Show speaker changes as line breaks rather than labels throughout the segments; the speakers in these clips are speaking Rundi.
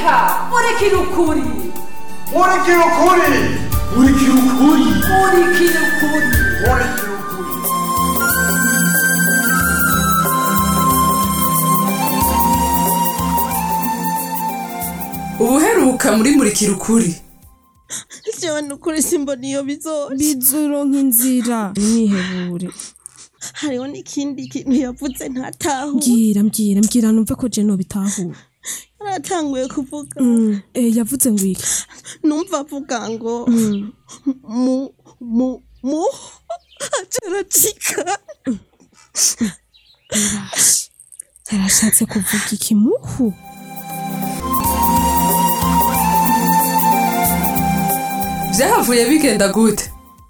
reka murikira ukuri
murikira ukuri murikira ukuri
murikira ukuri
murikira ukuri
ubuheruka muri murikira ukuri
jewe nukuri simbona iyo bizoca
bizuronka inzira mwihebure
hariho n'ikindi kintu yavuze ntatahu
mbwira mbwira mbwira numve ko je nobitahura
aratanguye kuvuga
Mm, eh, yavuze ngo iki
numva avuga ngo mu mu mu acaracika
yarashatse kuvuga ikimuhu
byahavuye bigenda gute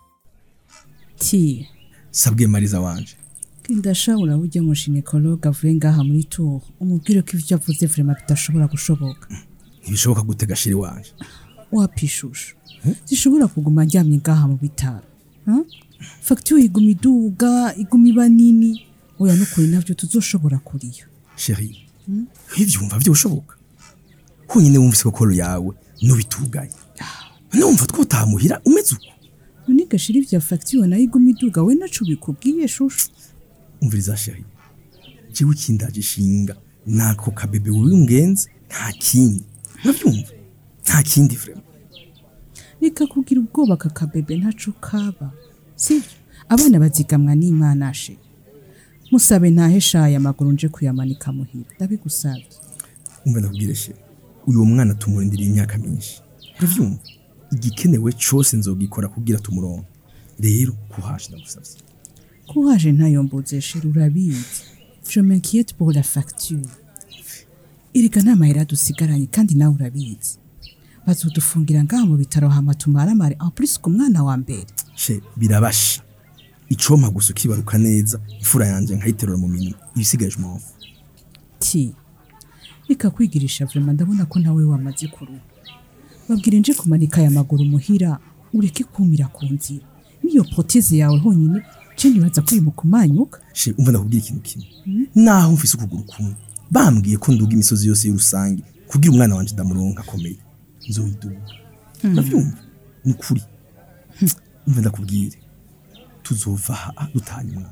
ti
sabwe mariza wanje
ndashobora burya umushinekologe avuye ngaha muri tour umubwire ko ivyo avuze vrema bidashobora gushoboka
ntibishoboka gute gashiri wanje
wapishusha zishobora kuguma aryamye ngaha mu bitaro ha? fagitire iguma iduga iguma iba nini oya nukuri navyo tuzoshobora kuriyo
sheri nk'ivyo wumva vyoshoboka honyine wumvise ko koro yawe nubitugaye numva twotamuhira umeze uko
none gashira ivya fagitire nayo iguma iduga we naco bikubwiye shushu
umviriza sheri jewe ikindaje ishinga nako kabebe wiungenze nta kindi uravyumva nta kindi vrema
reka kugira ubwoba aka kabebe ntaco kaba sivyo abana bazigamwa n'imana she musabe ntaheshaye amaguru nje kuyamanika muhira ndabigusabye
umva ndakubwire sheri uyu mwana tumurindiriye imyaka myinshi uravyumva igikenewe cose nzogikora kugira tumuronke rero kuhaje ndagusavye
kuhaje ntayo mbuze sheri urabizi je m'inquiète pour la facture erega nta mahera dusigaranye kandi nawe urabizi bazodufungira ngaha mu bitaro hama tumaramare en plus ku mwana wa mbere
she birabasha icompa gusa ukibaruka neza imfura yanje nkayiterura mu minwe ibisigaje umwavu
ti reka kwigirisha vrema ndabona ko nawe wamaze kuruha babwire nje kumanika aya maguru muhira ureke kumira ku nzira niyo proteze yawe honyine je nibaza ko iri mu kumanyuka
she umva ndakubwira ikintu kimwe naho mfise ukuguru kumwe bambwiye ko nduga imisozi yose y'urusange kugira umwana wanje ndamuronka akomeye nzoyiduga uravyumva ni ukuri umva ndakubwire tuzova aha dutanye umwana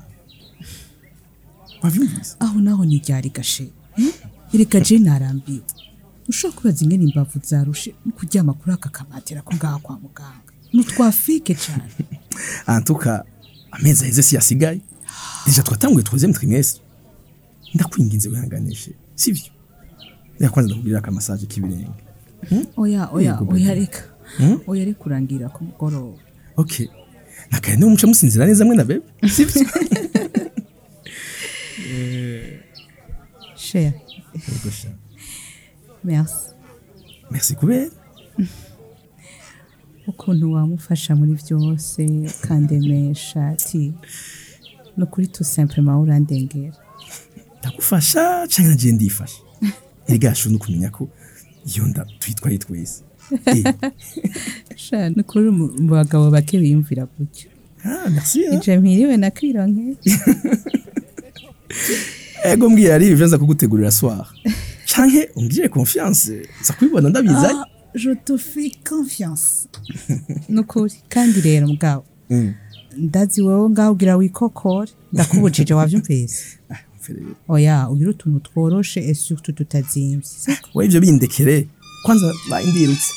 wavyumvise
aho naho ntiryari gashe ereka je narambiwe ushobora kwibaza ingene imbavu zarushe no kuryama kuri aka kamatera ko ngaha kwa muganga ni utwafike cane
antuka amezi aheze si yasigaye deja twatanguye troisième trimestre ndakwinginze wihanganishe sivyo reka kwanza ndakubwirira akamasaje k'ibirenge
oya oya
Yego,
oya
baby.
reka oya reka urangira ku mugoroba
okay nakaye niwe muca musinzira neza mwe na bebe sivyo
cher
Yego sha.
merci
merci kubera
ukuntu wamufasha muri byose ukandemesha ati ni ukuri tout simplement urandengera
ndagufasha canke nagiye ndifasha erega yashu no kumenya ko iyo nda tuyitwaye twese Eh,
sha ni ukuri mu mu bagabo bake biyumvira gutyo
ah merci hein.
ije mpiriwe na kwironke
ego mbwira ari ivyo nza kugutegurira soir canke ungirire confiance nza kubibona ndabizaye
Ah, je te fais confiance ni ukuri kandi rero mugabo
Mm.
ndazi wowe ngaho ugira wikokore ndakubujije wavyumvise
Mfe rero.
oya ugira utuntu tworoshe et surtout tutazimvye siko
we ivyo bindekere kwanza bayindirutse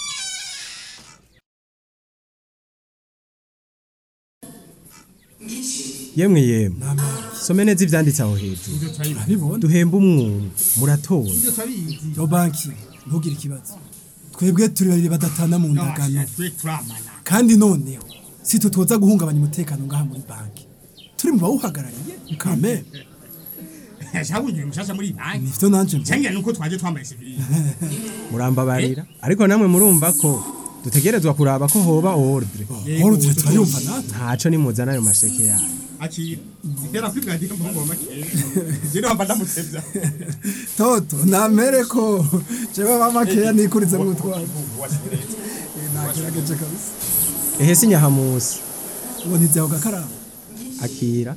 yemwe yemwe some neza ivyanditse aho hejuru duhemba umwumwe muratora
yo banki ntugire ikibazo twebwe turi babiri badatana mu ndagano kandi noneho si twe twoza guhungabanya umutekano ngaha muri banki turi mu bawuhagarariye kame
shabunyire mushasha muri banki
nivyo nanje mvuga.
cyangwa nuko twaje twambaye sivili
murambabarira ariko namwe murumva ko dutegerezwa kuraba ko hoba ordre
ordre turayumva natwe
ntaco nimuzana ayo masheke yayo
akira ihera kwibwira mbongo make je no mbanda mutsevya
toto namere ko jewe bamakeya nikurize mu twabo nagerageje kabisa
ehe si nyahamusi
ubu ntizaho gakarabo
akira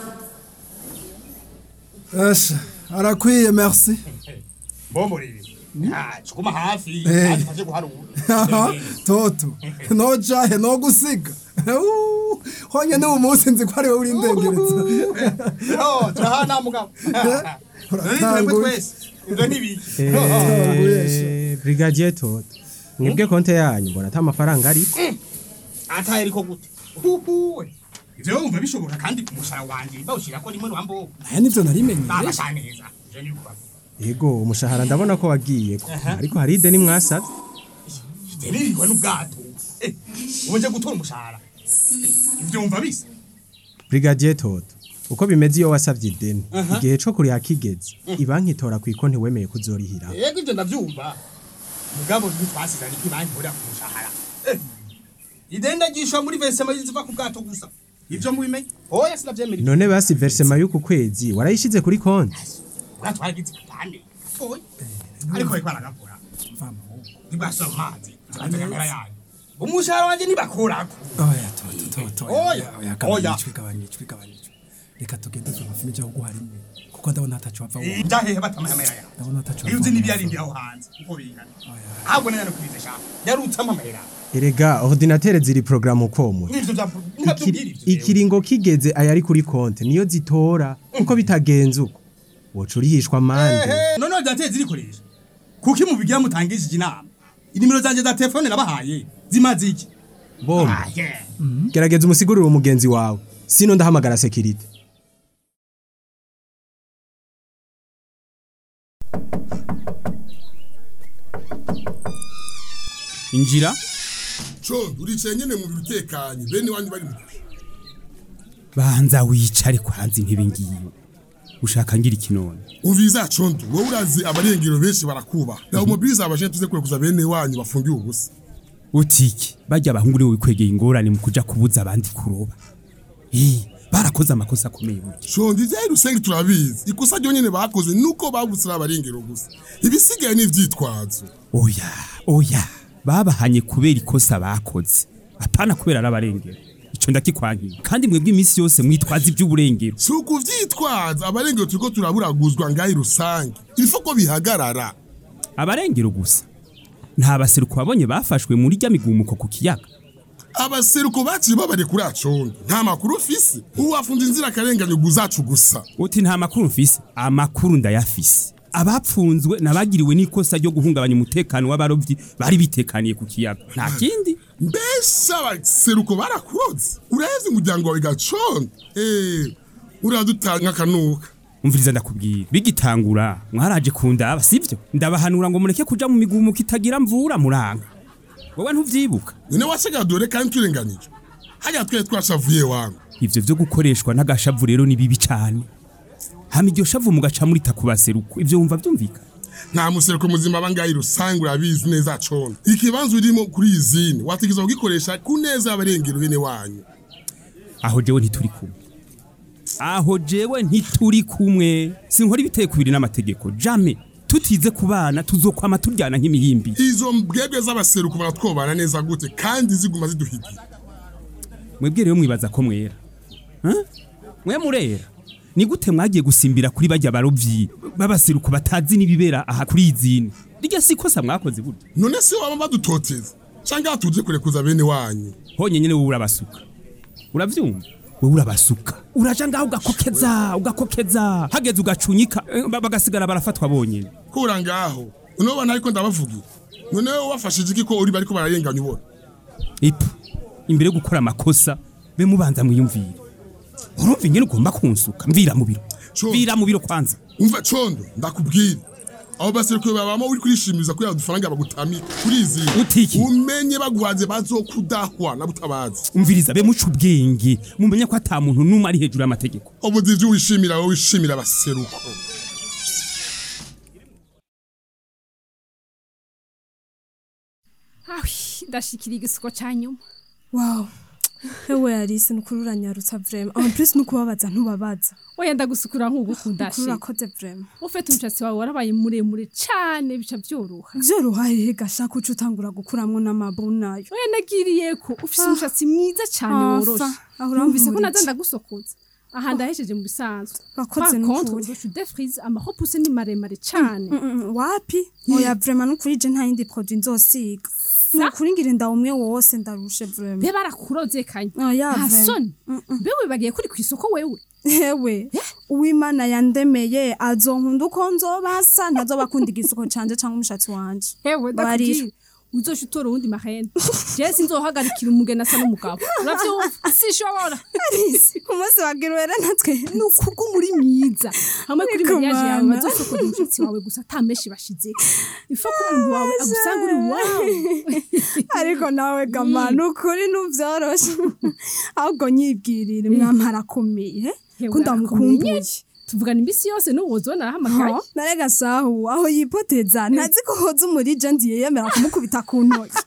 Asha, arakwiye merci
mbomorere Ah, cuguma hafi
Eh.
kandi ufashe guharura
Aha, toto nojahe nogusiga Uh, honyene ubu munsi nzi ko ari wowe uri indengereza
yo turahana mugabo nari twebwe twese ibyo ntibiki
Eh, brigadier toto mwebwe konte yanyu mbona ata mafaranga ariko
ataye ariko gute huhuwe ivyo wumva bishoboka kandi ku mushara wanje bawushira ko rimwe rwambo
aya nivyo narimenyeye
babasha neza ivyo ni kuba
yego umushahara ndabona ko wagiye ko ariko hari ideni mwasavye
deniriwe n'ubwato eh ubuje gutora umushahara ivyo wumva bisa
brigadier toto uko bimeze iyo wasavye ideni
Aha.
igihe co kuriha kigeze ibanki itora ku ikonti wemeye kuzorihira
yego ivyo ndavyumva mugabo ntitwasizanye ibanki ihurira ku mushahara Eh, ideni ndagishwa muri vesema ziva ku bwato gusa ivyo mubimenye oya sinavyemera ivyo.
none basi versema y'uku kwezi warayishize kuri konti
ubwato haragize igipande gatoya ariko bariko baragakora ntibwasoma amazi tubanze kamera yanyu umushahara wanje nibakurako
oya toto toto
Oya,
oya
oya.
gabanijwe gabanijwe gabanijwe reka tugende zumafini cyo guha rimwe kuko ndabona hatacu bava wowe
ibyahehe batamahemera yawe
ndabona hatacu
iyo uzi n'ibyarindi aho hanze uko bingana ahubwo neza no kubize shaka yarutse amahera
erega ordinatere ziri programu komwe
n'ivyo bya ntabyubwira ivyo
ikiringo kigeze ayari kuri konti niyo zitora kuko bitagenze uko woca urihishwa amande
ehe none ordinateur zirikoresha kuki mubigira mutangishije inama inimero zanje za telefone nabahaye zimaze iki
bombe
Ah, yeah.
gerageza umusigurire umugenzi wawe sino ndahamagara sekirite
injira
co uricaye nyene mu biro utekanye bene wanyu bari mu
banza wicare kwanza intebe ngiyo ushaka ngira ikinone
uviza condo wowe urazi abarengero benshi barakubaha nawe umubiriza abajene tuze kurekuza bene wanyu bafungiwe ubusa
utiki bajya abahungu niwe wikwegeye ingorane mu kuja kubuza abandi kuroba Eh, barakoze amakosa akomeye burya
condo ivyayi rusengi turabizi ikosa ryonyene bakoze nuko babusira abarengero gusa ibisigaye n'ivyitwazo
oya oya babahanye kubera ikosa bakoze apana kubera ari abarengero ico ndakikwankiye kandi mwebwe iminsi yose mwitwaza ivy'uburengero
si ukuvyitwaza abarengero turiko turaburaguzwa ngahi rusange ilifo ko bihagarara
abarengero gusa nta baseruko babonye bafashwe muri rya migumuko ku kiyaga
abaseruko baciye babare kuri acondo nta makuru ufise uwafunze inzira akarenganyo zacu gusa
uti nta makuru mfise amakuru ndayafise abapfunzwe nabagiriwe n'ikosa ryo guhungabanya umutekano w'abarovyi bari bitekaniye ku kiyaga nta kindi
mbese abaseruko barakuroze uraheze umuryango wawe gacondo eh uradutanga akanuka
umviriza ndakubwira bigitangura mwaraje kundaba sivyo ndabahanura ngo mureke kuja mu migumuko itagira mvura muranga wowe ntuvyibuka
none wasigaye dore kandi turenganije hajya twari twashavuye wangu
ivyo vyo gukoreshwa n'agashavu rero ni bibi cane hama iryo shavu mugaca murita ku baseruko ivyo wumva vyumvikana
nta museruko muzima bangayi rusange urabizi neza condo ikibanza urimo kuri izini wategerezwa kugikoresha ku neza y'abarengero bene wanyu
aho jewe ntituri kumwe aho jewe ntituri kumwe sinkora ibiteye kubiri n'amategeko jame tutize ku bana tuzokwama turyana nk'imihimbi
izo mbwebwe z'abaseruko baratwobana neza gute kandi ziguma ziduhigira
mwebwe rero mwibaza ko mwera Huh? mwe murera ni gute mwagiye gusimbira kuri bajya barovyi b'abaseruko batazi n'ibibera aha kuri izini rirya si ikosa mwakoze burya
none si waba badutoteza cyangwa hatuje kurekuza bene wanyu
honye nyene wowe urabasuka uravyumva wowe urabasuka uraja ngaho ugakokeza ugakokeza hageze ugacunyika eh, ba- bagasigara barafatwa bonyene
kura ngaho none bana ariko ndabavugira none wowe wafashije iki ko uri bariko bararenganya ubona
ipu imbere yo gukora amakosa be mubanza mwiyumvire urumva ingene ugomba kunsuka mvira mu biro mvira mu biro kwanza
umva condo ndakubwira abo baseruko babama uri kurishimiriza kubera udufaranga bagutamika kuri izi
utiki
umenye baguhaze bazokudahwa na butabazi
umviriza be muca ubwenge mumenye ko ata muntu n'umwe ari hejuru y'amategeko
ubuzi ivyo wishimira wowe wishimira abaseruko
Awi, ndashikira igisuko ca nyuma
wow ewe Alice nukuri uranyarutsa vrema en plus nukubabaza ntubabaza
oya ndagusukura nk'ugukunda
Nukuri urakoze vrema
ufite umushatsi wawe warabaye muremure cane bica vyoroha
vyoroha hehe gashaka uca utangura gukuramwo n'amabu nayo
oya nagiriye ko ufise
Ah.
umushatsi mwiza cane
Ah,
woroshe
fa, aho
numvise ko
urampumurije.
naza ndagusokoza aha ndahesheje mu bisanzwe
Wakoze
Par contre,
n'ukuri.
udushu defrize amahopuse ni maremare cane
Mm, mm, wapi oya vrema nukuri je nta yindi produit nzosiga nukuri ngira inda umwe wose ndarushe vrema
be barakuroze kanya
oya
nta
vrema.
soni be wibagiye kuri kw'isoko wewe
hewe uwimana yandemeye azonkunda uko nzobasa ntazobakunda igisoko canje canke umushatsi wanje
hewe
Barira.
ndakubwira uzoca utora uwundi mahene jewe sinzohagarikira umugeni asa n'umugabo uravyumva sishobora
arisi umunsi wagira uwera natwe
ni ukubwo muri myiza hamwe kuri
Ariko
mariage yawe
mana.
bazosokoza umushatsi wawe gusa ata menshi bashize ifa ko umuntu wawe agusanga uri wawe
ariko nawe gama nukuri nuvyoroshe ahubwo nyibwirire mwamara akomeye
Hewe,
ko ndamukumbuye
arakomeye. tuvugana imbisi yose n'uwozona arahamagaye
Ha? narega sahu aho yipoteza ntazi ko hoza umurija ndiye yemera kumukubita ku ntoki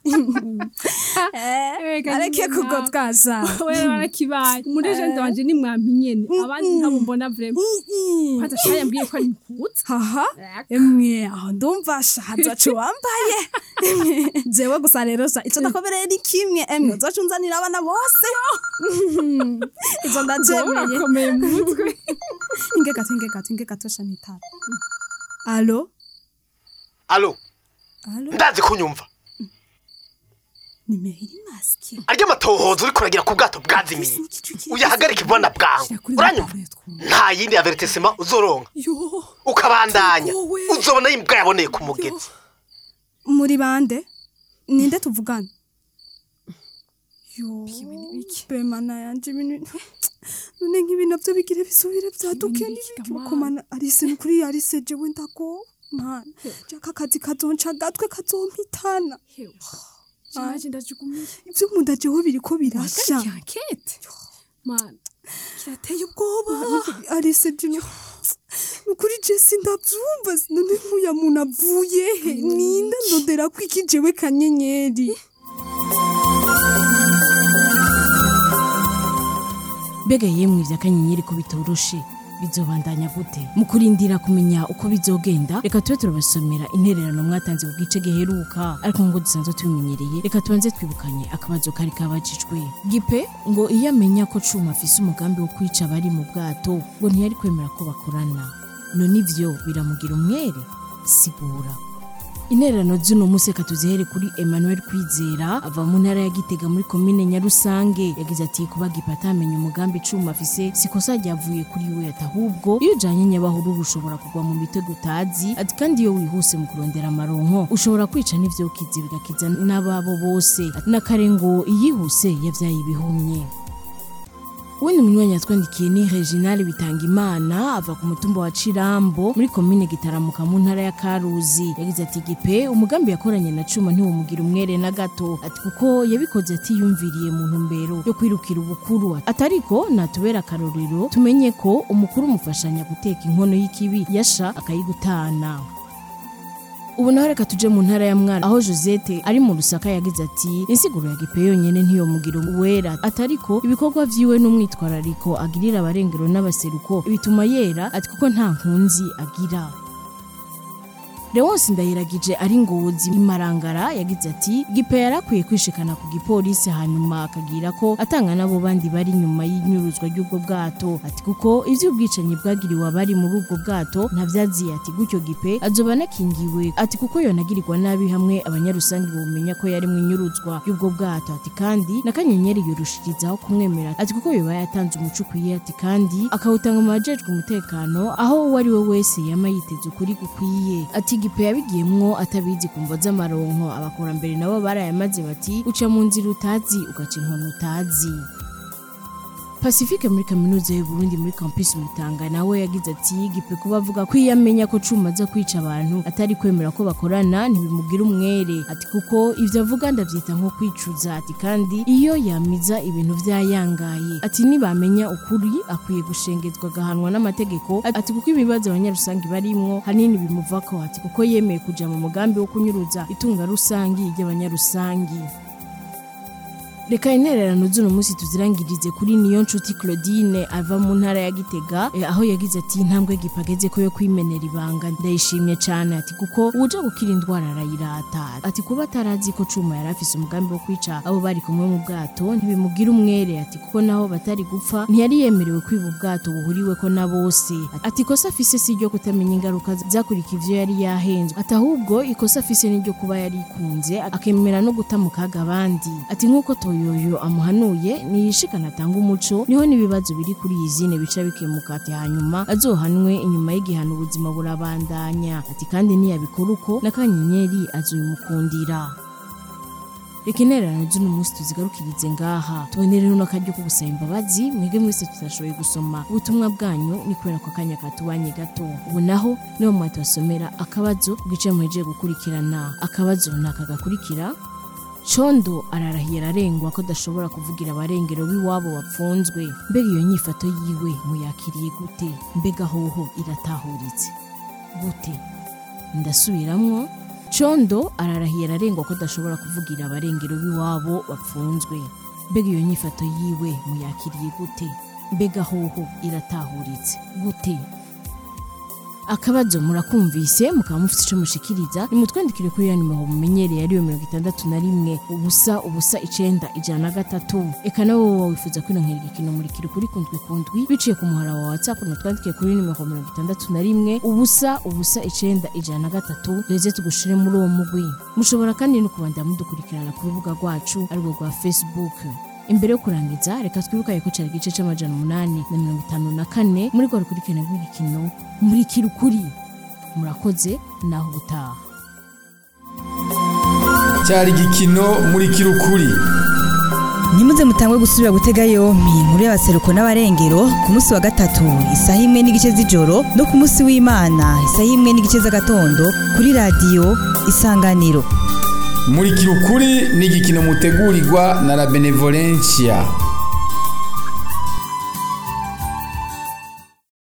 Eh, areke kugotwaza
wewe warakibaye umurejende wanje ni mwampi nyene abandi ntabo mbona vrema kwanza shaya yambwiye ko ari mukutsa
haha emwe aho ndumva shahaza co wambaye Emwe, jewe gusa rero sha ico ndakobereye ni kimwe emwe uzoca unzanira abana bose izo ndajemeye
urakomeye mu mutwe
inge gato inge gato inge gato sha nitara alo
alo
alo
ndazi kunyumva
nimero iri maski
arya amatohoza uri kuragira ku bwato bwazimiye uyahagarike ibona bwangu uranyumva nta yindi avertisema uzoronka ukabandanya uzobona yimbwa yaboneye ku mugezi
muri bande ninde tuvugana yo bemana yanje ibintu none nk'ibi navyo bigire bisubire vyaduke n'ibikukomana arise nukuri arise jewe ndago mana jaka akazi kazonca agatwe kazompitana
Jaje ndajugumiye
ivyo mu nda jewe biriko birasha
Wahagarika ankete mana
kirateye ubwoba arise jino nukuri je sindavyumva none nkuya muntu avuye he ninda ndondera ko iki jewe kanyenyeri
mbega yemwe ivya kanyenyeri ko bitoroshe bizobandanya gute mu kurindira kumenya uko bizogenda reka tube turabasomera intererano mwatanze ku gice giheruka ariko ngo dusanzwe tubimenyereye reka tubanze twibukanye akabazo kari kabajijwe gipe ngo iyo amenya ko cuma afise umugambi wo kwica abari mu bwato ngo ntiyari kwemera ko bakorana none ivyo biramugira umwere sigura intererano z'uno munsi reka tuzihere kuri emmanuel kwizera ava mu ntara ya gitega muri komine nyarusange yagize ati kuba gipa atamenya umugambi icuma afise sikosa ryavuye kuri we ati ahubwo iyo ujanye nyabahururu ushobora kugwa mu mitego utazi ati kandi iyo wihuse mu kurondera amaronko ushobora kwica n'ivyokizi bigakiza n'ababo bose ati nakare ngo iyihuse yavyaye ibihumye Wenda umunywanyi yatwandikiye ni Reginal Bitangimana ava ku mutumba wa Cirambo muri komine Gitaramuka mu ntara ya Karuzi yagize ati gipe umugambi yakoranye na Cuma ntiwumugira umwere na gato ati kuko yabikoze atiyumviriye mu ntumbero yo kwirukira ubukuru atariko natubera akarorero tumenye ko umukuru umufashanya guteka inkono y'ikibi yasha akayigutana ubu naho reka tuje mu ntara ya mwara aho josette ari mu rusaka yagize ati insiguro ya gipe yonyene ntiyomugira uwera atariko ibikorwa vyiwe n'umwitwarariko agirira abarengero n'abaseruko bituma yera ati kuko nta nkunzi agira Leonce ndayiragije ari ngozi imarangara yagize ati gipe yarakwiye kwishikana ku gipolisi hanyuma akagira ko atanga nabo bandi bari nyuma y'inyuruzwa ry'ubwo bwato ati kuko ivy'ubwicanyi bwagiriwe abari muri ubwo bwato ntavyaziye ati gutyo gipe azoba anakingiwe ati kuko yonagirirwa nabi hamwe abanyarusangi bomenya ko yari mu inyuruzwa y'ubwo bwato ati kandi na kanyenyeri yorushirizaho kumwemera ati kuko yoba yatanze umuco ukwiye ati kandi akawutanga mu bajejwe umutekano aho uwo ari we wese yama yiteze ukuri gukwiye ati gipe yabigiyemwo atabizi ku mvo z'amaronko abakurambere nabo barayamaze bati uca mu nzira utazi ugaca inkono utazi Pacifique muri kaminuza y'u Burundi muri campus Mutanga nawe yagize ati gipe kuba avuga ko iyo amenya ko cuma aza kwica abantu atari kwemera ko bakorana ntibimugira umwere ati kuko ivyo avuga ndavyita nko kwicuza ati kandi iyo yamiza ibintu vyayangaye ati nibamenya ukuri akwiye gushengezwa agahanwa n'amategeko ati kuko ibibazo abanyarusangi barimwo hanini bimuvako ati kuko yemeye kuja mu mugambi wo kunyuruza itunga rusangi ry'abanyarusangi reka intererano z'uno munsi tuzirangirize kuri niyo nshuti claudine ava mu ntara ya gitega eh, aho yagize ati intambwe gipageze ko yo kwimenera ibanga ndayishimye cyane ati kuko uja gukira indwara arayirata ati kuba atarazi ko cuma yari afise umugambi wo kwica abo bari kumwe mu bwato ntibimugira umwere ati kuko naho batari gupfa ntiyari yemerewe kwiba ubwato buhuriweko na bose ati ikosa afise si iryo kutamenya ingaruka zakurika ivyo yari yahenzwe ati ahubwo ikosa afise n'iryo kuba yari ikunze akemera no guta mu kaga abandi ati nk'uko toyoyo amuhanuye niyishikana atanga umuco niho n'ibibazo biri kuri iyi zine bica bikemuka ati hanyuma azohanwe inyuma y'igihano ubuzima burabandanya ati kandi niyabikora uko n'akanyenyeri azobimukundira reka intererano z'uno munsi tuzigarukirize ngaha tubone rero n'akaryo ko gusaba imbabazi mwebwe mwese tutashoboye gusoma ubutumwa bwanyu ni kubera ko akanya katubanye gato ubu naho niho mwatubasomera akabazo ku gice muhejeje gukurikirana akabazo ni aka gakurikira condo ararahiye ararengwa ko adashobora kuvugira abarengero b'iwabo bapfunzwe mbega iyo nyifato yiwe muyakiriye gute mbega hoho iratahuritse gute ndasubiramwo condo ararahiye ararengwa ko adashobora kuvugira abarengero b'iwabo bapfunzwe mbega iyo nyifato yiwe muyakiriye gute mbega hoho iratahuritse gute akabazo murakumvise mukaba mufite icyo mushikiriza nimutwandikire kuri ya nimero mumenyereye ariyo mirongo itandatu na rimwe ubusa ubusa icenda ijana na gatatu eka nawe wowe wifuza kwinonkera igikino murikira kuri kundwi kundwi biciye ku muhara wa whatsapp mutwandikire kuri nimero mirongo itandatu na rimwe ubusa ubusa icenda ijana na gatatu reze tugushire muri uwo mugwi mushobora kandi no kubandanya mudukurikirana ku rubuga rwacu arirwo rwa facebook imbere yo kurangiza reka twibukaye ko cyari igice c'amajana umunani na mirongo itanu na kane muri rwa rukurikirane rw'igikino murikira ukuri murakoze naho ubutaha
cyari igikino murikira ukuri
ntimuze mutangwe gusubira gutega yompi inkuru y'abaseruko n'abarengero ku munsi wa gatatu isaha imwe n'igice z'ijoro no ku munsi w'imana isaha imwe n'igice z'agatondo kuri radiyo isanganiro
murikira ukuri ni igikino mutegurirwa na la benevolencia